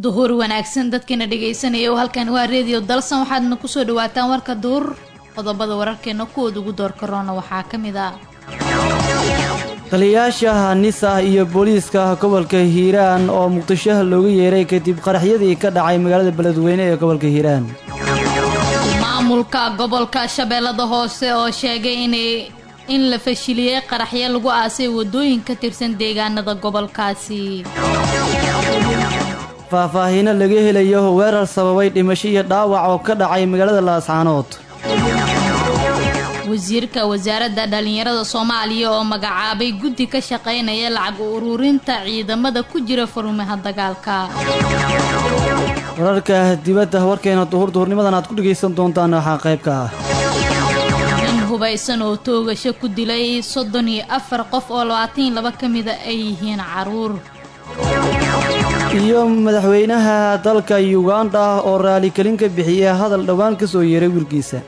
duhur wanaagsan dadkiina dhegaysanaya halkan waa reediyo dalsan waxaadna kusoo dhawaataan warka duhur qodobada wararkeena kuwooda ugu door karoona waxaa ka mid ah taliyayaasha nisa iyo booliiska gobolka hiiraan oo muqdisho looga yeeray kadib qaraxyadii ka dhacay magaalada beledweyne ee gobolka hiiraan maamulka gobolka shabeellada hoose oo sheegay inay in la fashiliyey qaraxyo lagu aasay wadooyin ka tirsan deegaanada gobolkaasi faahfaahiino laga helayo weerar sababay dhimasho iyo dhaawac oo ka dhacay magaalada laascaanood wasiirka wasaaradda dhallinyarada soomaaliya oo magacaabay guddi ka shaqaynaya lacag ururinta ciidamada ku jira furmaha dagaalka wararka dibadda warkeena duhur duhurnimadan aad ku dhegaysan doontaan waxaa qayb ka ah nin hubaysan oo toogasho ku dilay soddon iyo afar qof oo labaatan iyo laba ka mida ay yihiin caruur iyo madaxweynaha dalka yuganda oo raaligelin ka bixiyay hadal dhowaan ka soo yeeray wiilkiisa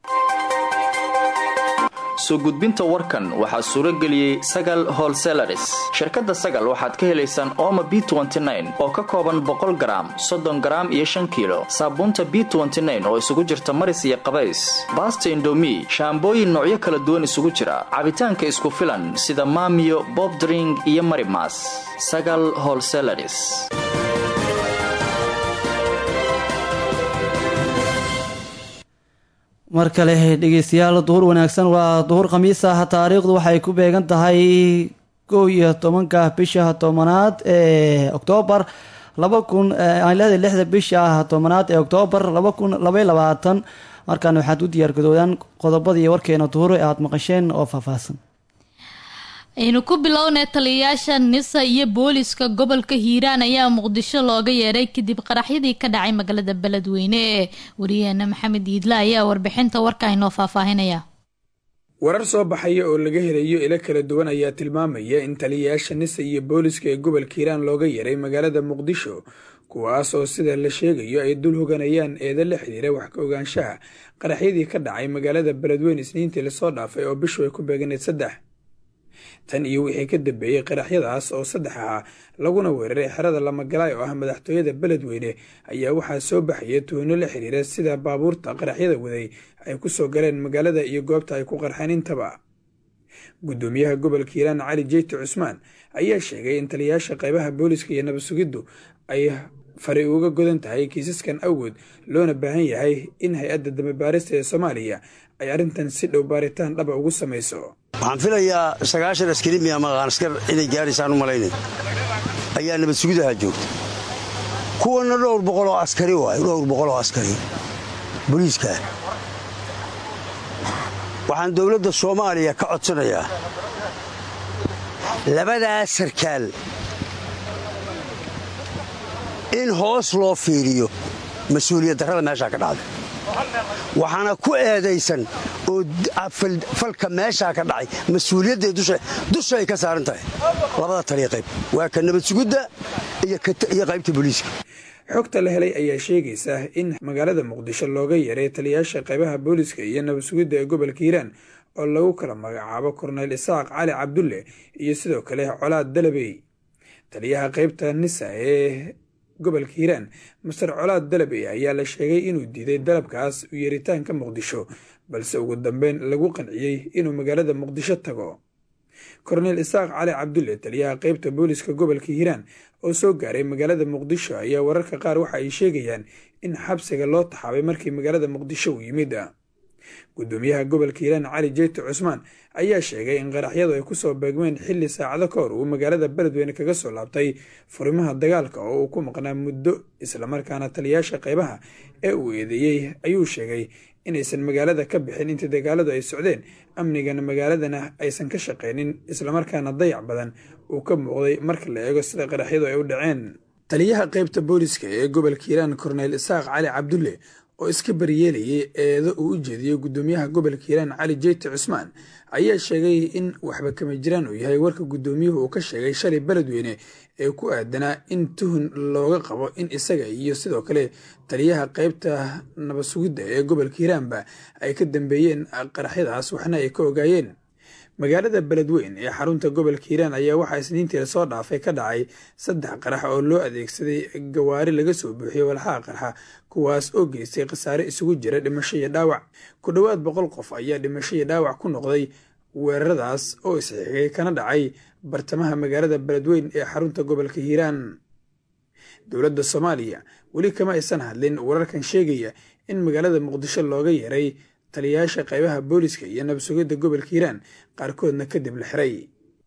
soo gudbinta warkan waxaa suuro geliyey sagal holselaris shirkadda sagal waxaad ka helaysaan ooma b oo ka kooban boqol garaam soddon garaam iyo shan kiilo saabuunta b oo isugu jirta maris iyo qabays baasta indomi shaambooyin noocyo kala duwan isugu jira cabitaanka isku filan sida maamiyo bobdring iyo marimas sagal holselaris mar kale dhegeystayaal duhur wanaagsan waa duhur khamiis ah taariikhdu waxay ku beegan tahay kow iyo tobanka bisha tobanaad ee oktoobar laba kun aan leedahay lixda bisha tobanaad ee oktoobar laba kun labaiy labaatan markaan waxaad u diyaargadoodaan qodobadii warkeena duhur ee aada maqasheen oo faahfaahsan aynu ku bilownay taliyayaasha nisa iyo booliska gobolka hiiraan ayaa muqdisho looga yeeray kadib qaraxyadii ka dhacay magaalada beledweyne wariyaheena maxamed iidle ayaa warbixinta warka inoo faahfaahinaya warar soo baxaya oo laga helayo ilo kala duwan ayaa tilmaamaya in taliyayaasha nisa iyo booliska ee gobolka hiiraan looga yeeray magaalada muqdisho kuwaas oo sida la sheegayo ay dul hoganayaan eeda la xiriira wax ka ogaanshaha qaraxyadii ka dhacay magaalada beledweyne isniintii lasoo dhaafay oo bishu ay ku beeganayd saddex tan iyo wixii ka dambeeyey qaraxyadaas oo saddex ahaa laguna weeraray xerada lamagalaay oo ah madaxtooyada beledweyne ayaa waxaa soo baxaya tuhno la xiriira sida baabuurta qaraxyada waday ay ku soo galeen magaalada iyo goobta ay ku qarxeen intaba guddoomiyaha gobolka hiiraan cali jeyti cusmaan ayaa sheegay in taliyayaasha qaybaha booliska iyo nabadsugiddu ay fari uga godan tahay kiisaskan awgood loona baahan yahay in hay-adda dambibaarista ee soomaaliya ay arrintan si dhow baaritaan dhaba ugu samayso waxaan filayaa sagaashan askari miya maqaan askar inay gaaraysaan u malaynay ayaa nabad sugidaha joogta kuwanna dhowr boqoloo askari waay dhowr boqoloo askari booliiskaah waxaan dowladda soomaaliya ka codsanayaa labadaas sarkaal in hoos loo fiiriyo mas-uuliyad darrada meeshaa ka dhacday waxaana ku eedaysan oo falka meeshaa ka dhacay mas-uuliyadday dusha ay ka saaran tahay labada taliya qayb waa ka nabad sugidda iyo qaybta booliiska xogta la helay ayaa sheegaysa in magaalada muqdisho looga yeeray taliyayaasha qaybaha booliiska iyo nabad sugidda ee gobolka hiiraan oo lagu kala magacaabo korneyl isaaq cali cabdulle iyo sidoo kale colaad dalabey taliyaha qaybta nisa ee gobolka hiiraan master colaad dalabey ayaa la sheegay inuu diiday dalabkaas u yeeritaanka muqdisho balse ugu dambeyn lagu qanciyey inuu magaalada muqdisho tago korneyl isaaq cali cabdulle taliyaha qaybta booliska gobolka hiiraan oo soo gaaray magaalada muqdisho ayaa wararka qaar waxa ay sheegayaan in xabsiga loo taxaabay markii magaalada muqdisho uu yimid gudoomiyaha gobolka hiiraan cali jeyti cusmaan ayaa sheegay in qaraxyadu ay kusoo beegmeen xilli saacado ka hor uu magaalada beledweyne kaga soo laabtay furimaha dagaalka oo uu ku maqnaa muddo islamarkaana taliyayaasha qaybaha ee uu eedeeyey ayuu sheegay inaysan magaalada ka bixin intii dagaaladu ay socdeen amnigana magaaladana aysan ka shaqaynin islamarkaana dayac badan uu ka muuqday marka la eego sida qaraxyadu ay u dhaceen taliyaha qaybta booliska ee gobolka hiiraan korneyl isaaq cali cabdulle oo iska baryeelayay eedo uu u jeediyey guddoomiyaha gobolka hiiraan cali jeyti cusmaan ayaa sheegay in waxba kama jiraan uu yahay warka guddoomiyuhu uu ka sheegay shalay beledweyne ee ku aadanaa in tuhun looga qabo in isaga iyo sidoo kale taliyaha qaybta nabadsugidda ee gobolka hiiraanba ay ka dambeeyeen qaraxyadaas waxna ay ka ogaayeen magaalada beledweyn ee xarunta gobolka hiiraan ayaa waxaa isniintii lasoo dhaafay ka dhacay saddex qarax oo loo adeegsaday gawaari laga soo buuxiyey walxaha qarxa kuwaas oo geystay khasaare isugu jira dhimasho iyo dhaawac ku dhowaad boqol qof ayaa dhimasho iyo dhaawac ku noqday weeraradaas oo isxigay kana dhacay bartamaha magaalada beledweyn ee xarunta gobolka hiiraan dowladda soomaaliya weli kama aysan hadlin wararkan sheegaya in magaalada muqdisho looga yeeray taliyayaasha qaybaha booliska iyo nabsugidda gobolka hiiraan qaarkoodna kadib la xiray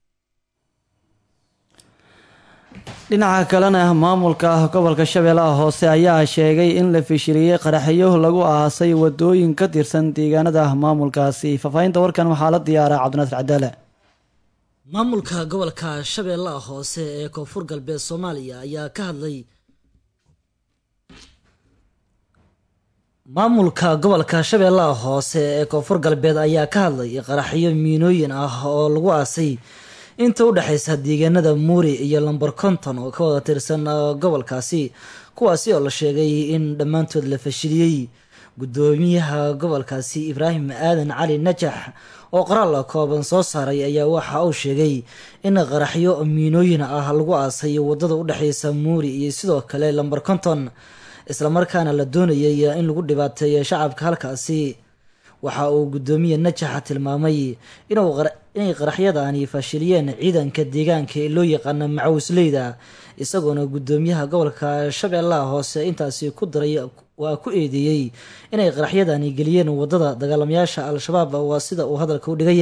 dhinaca kalena maamulka gobolka shabeellaha hoose ayaa sheegay in la fishiliyey qaraxyo lagu aasay wadooyin ka tirsan deegaanada maamulkaasi faahfaahinta warkan waxaa la diyaaraa cabdinaasir cadaale maamulka gobolka shabeellaha hoose ee koonfur galbeed soomaaliya ayaa ka hadlay maamulka gobolka shabeellaha hoose ee koonfur galbeed ayaa ka hadlay qaraxyo miinooyin ah oo lagu aasay inta u dhexaysa deegaanada muuri iyo lamber konton oo ka wada tirsan gobolkaasi kuwaasi oo la sheegay in dhammaantood la fashiliyey gudoomiyaha gobolkaasi ibraahim aadan cali najax oo qoraal kooban soo saaray ayaa waxa uu sheegay in qaraxyo miinooyin ah lagu aasay wadada u dhexeysa muuri iyo sidoo kale lamber konton islamarkaana la doonayay in lagu dhibaateeyo shacabka halkaasi waxa uu gudoomiye najaxa tilmaamay inay qaraxyadani fashiliyeen ciidanka deegaanka ee loo yaqaano macawisleyda isagoona gudoomiyaha gobolka shabeellaha hoose intaasi ku daray waa ku eedeeyey inay qaraxyadani geliyeen wadada dagaalamayaasha al-shabaab waa sida uu hadalka u dhigay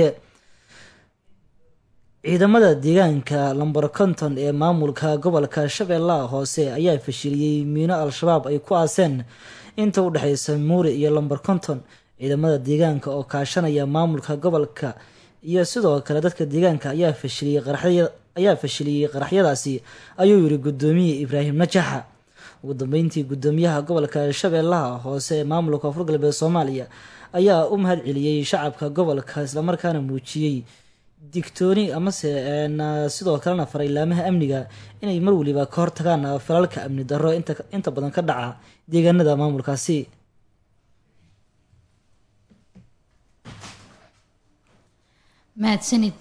ciidamada deegaanka lamber konton ee maamulka gobolka shabeellaha hoose ayaa fashiliyey miino al-shabaab ay ku aaseen inta u dhexeysa muuri iyo lamber konton ciidamada deegaanka oo kaashanaya maamulka gobolka iyo sidoo kale dadka deegaanka ayaa fashiliyey ayaa fashiliyey qaraxyadaasi ayuu yiri gudoomiye ibraahim najaxa ugu dambeyntii gudoomiyaha gobolka shabeellaha hoose ee maamulka koonfur galbeed soomaaliya ayaa u mahad celiyey shacabka gobolka islamarkaana muujiyey digtooni amase sidoo kalena faray laamaha amniga inay mar waliba ka hortagaan falalka amni darro inta badan ka dhaca deegaanada maamulkaasi mahadsanid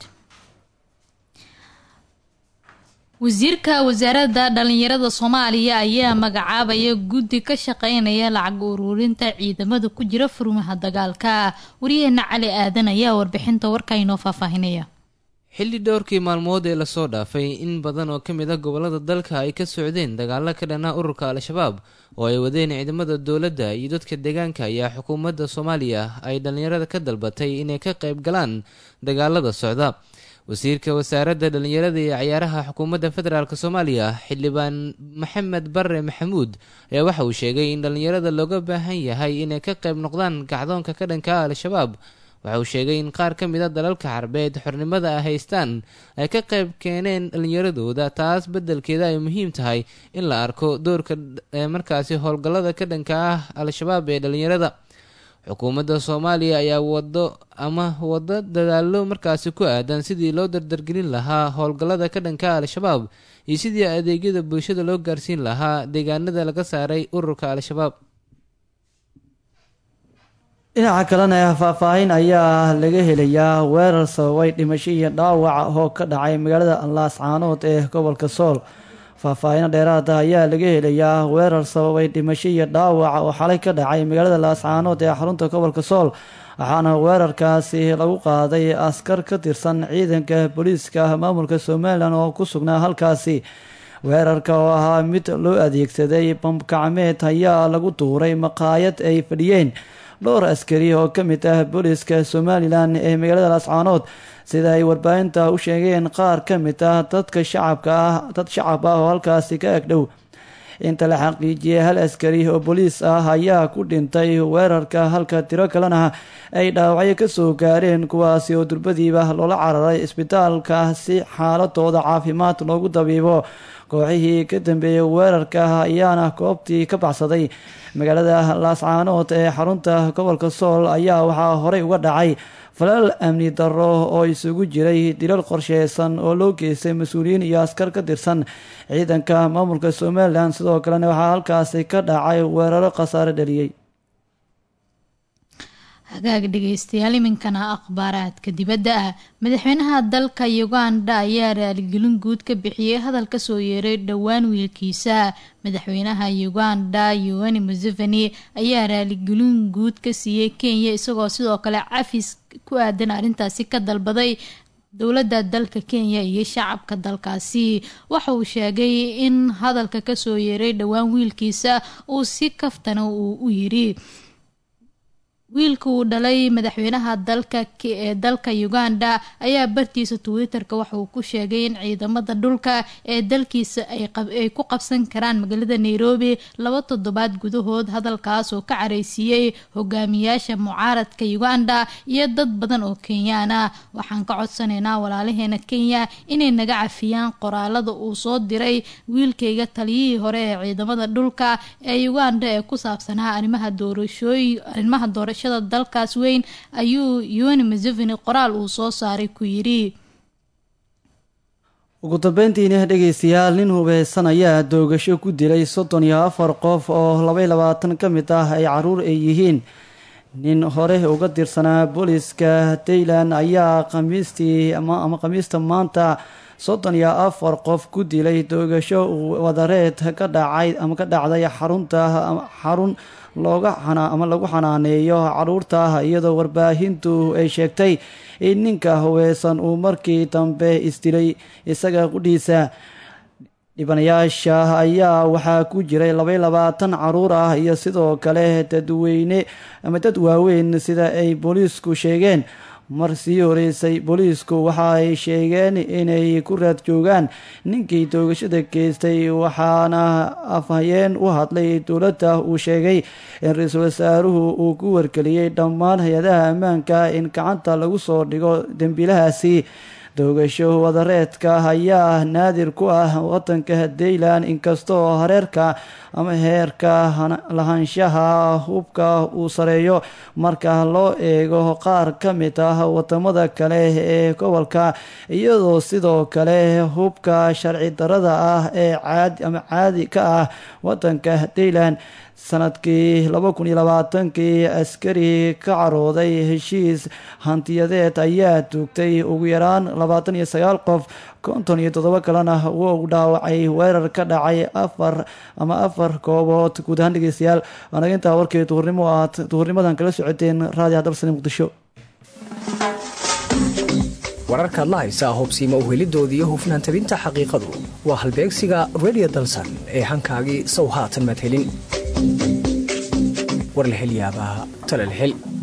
wasiirka wasaaradda dhalinyarada soomaaliya ayaa magacaabaya guddi ka shaqeynaya lacag ururinta ciidamada ku jira furmaha dagaalka wariyaheena cali aadan ayaa warbixinta warka inoo faahfaahinaya xilli dhowrkii maalmood ee lasoo dhaafay in badan oo ka mid ah gobolada dalka ay ka socdeen dagaalo ka dhan ah ururka al-shabaab oo ay wadeen ciidamada dowladda iyo dadka deegaanka ayaa xukuumadda soomaaliya ay dhallinyarada ka dalbatay inay ka qayb galaan dagaalada socda wasiirka wasaaradda dhallinyarada iyo ciyaaraha xukuumadda federaalk soomaaliya xildhibaan maxamed bare maxamuud ayaa waxa uu sheegay in dhallinyarada looga baahan yahay inay ka qayb noqdaan kacdoonka ka dhanka ah al-shabaab waxa uu sheegay in qaar ka mid a dalalka carbeed xornimada ay haystaan ay ka qayb keeneen dhallinyaradooda taas beddelkeeda ay muhiim tahay in la arko doorka markaasi howlgallada ka dhanka ah al-shabaab ee dhallinyarada xukuumadda soomaaliya ayaa wado ama wado dadaalo markaasi ku aadan sidii loo dardargelin lahaa howlgallada ka dhanka al-shabaab iyo sidii adeegyada bulshada loo gaarsiin lahaa deegaanada laga saaray ururka al-shabaab dhinaca kalena faahfaahin ayaa laga helayaa weerar sababay dhimasho iyo dhaawac oo ka dhacay magaalada laascaanood ee gobolka sool faahfaahino dheeraada ayaa laga helayaa weerar sababay dhimasho iyo dhaawac oo xalay ka dhacay magaalada laascaanood ee xarunta gobolka sool waxaana weerarkaasi lagu qaaday askar ka tirsan ciidanka booliiska maamulka somalilan oo ku sugnaa halkaasi weerarka oo ahaa mid loo adeegsaday bambkacmeed ayaa lagu tuuray maqaayad ay fadhiyeen dhowr askari oo ka mid ah booliiska somalilan ee magaalada laascaanood sida ay warbaahinta u sheegeen qaar ka mid ah dadka shacabka ah dad shacab ah oo halkaasi ka agdhow inta la xaqiijiyey hal askari oo booliis ah ayaa ku dhintay weerarka halka tiro kalena ay dhaawacyo kasoo gaareen kuwaasi oo durbadiiba loola cararay isbitaalka si xaaladooda caafimaad loogu dabiibo kooxihii ka dambeeyey weerarka ayaana goobtii ka baxsaday magaalada laascaanood ee xarunta gobolka sool ayaa waxaa horey uga dhacay falal amni darro oo isugu jiray dilal qorsheysan oo loo geystay mas-uuliyiin iyo askar ka tirsan ciidanka maamulka somalilan sidoo kalena waxaa halkaasi ka dhacay weeraro khasaare dhaliyey hagaag dhegeystayaal iminkana akhbaaraadka dibadda ah madaxweynaha dalka uganda ayaa raaligelin guud ka bixiyey hadal kasoo yeeray dhowaan wiilkiisa madaxweynaha uganda yowani museveni ayaa raaligelin guud ka siiyey kenya isagoo sidoo kale cafis ku aadan arrintaasi ka dalbaday dowladda dalka kenya iyo shacabka dalkaasi waxa uu sheegay in hadalka kasoo yeeray dhowaan wiilkiisa uu si kaftana uu u yiri wiilka uu dhalay madaxweynaha dalka ee dalka uganda ayaa bartiisa twitter-ka waxa uu ku sheegay in ciidamada dhulka ee dalkiisa ay ku qabsan karaan magaalada nairobi laba toddobaad gudahood hadalkaas oo ka careysiiyey hogaamiyaasha mucaaradka uganda iyo dad badan oo kenyaan ah waxaan ka codsanaynaa walaalaheena kenya inay naga cafiyaan qoraalada uu soo diray wiilkayga taliyihii hore ee ciidamada dhulka ee uganda ee ku saabsanaa arrimaha doorashooy arrimaha doorasho dalkaas weyn ayuu yoni museveni qoraal uu soo saaray ku yidhi ugu dambeyntiina dhegeystayaal nin hubeysan ayaa doogasho ku dilay soddon iyo afar qof oo labaiy labaatan ka mid ah ay caruur ay yihiin nin hore uga tirsanaa booliska daylan ayaa khamiistii ama khamiista maanta soddon iyo afar qof ku dilay doogasho wadareed ka dhacay ama ka dhacday xarunta xarun looga ama lagu xanaaneeyo caruurta iyadoo warbaahintu ay sheegtay in ninka hubeysan uu markii dambe isdilay isaga qudhiisa dhibanayaasha ayaa waxaa ku jiray labaiy labaatan caruur ah iyo sidoo kale dadweyne ama dad waaweyn sida ay booliisku sheegeen mar sii horeysay booliisku waxa ay sheegeen inay ku raad joogaan ninkii toogashada geystay waxaana afhayeen u hadlay dowladda uu sheegay in ra-iisul wasaaruhu uu ku wargeliyey dhammaan hay-adaha ammaanka in gacanta lagu soo dhigo dembiilahaasi doogasho wadareedka ayaa naadir ku ah wadanka daylan inkastoo hareerka ama heerka lahaanshaha hubka uu sareeyo marka loo eego qaar ka mid ah wadamada kale ee gobolka iyadoo sidoo kale hubka sharci darada ah ee caadi ama caadi ka ah wadanka daylan sanadkii laba kun iyo labaatankii askari ka carooday heshiis hantiyadeed ayaa tuugtay ugu yaraan labaatan iyo sagaal qof konton iyo toddoba kalena wuu dhaawacay weerar ka dhacay afar ama afar goobood guud ahaan dhegeystayaal waanaga intaa warkii duhurnimo aad duhurnimadan kala socoteen raadiyo hadalsani muqdisho wararkaad la haysaa hubsiima uhelidooda iyo hufnaan tabinta xaqiiqadu waa halbeegsiga redio dalsan ee hankaagii sow haatan maad helin war la hel yaabaa tale la hel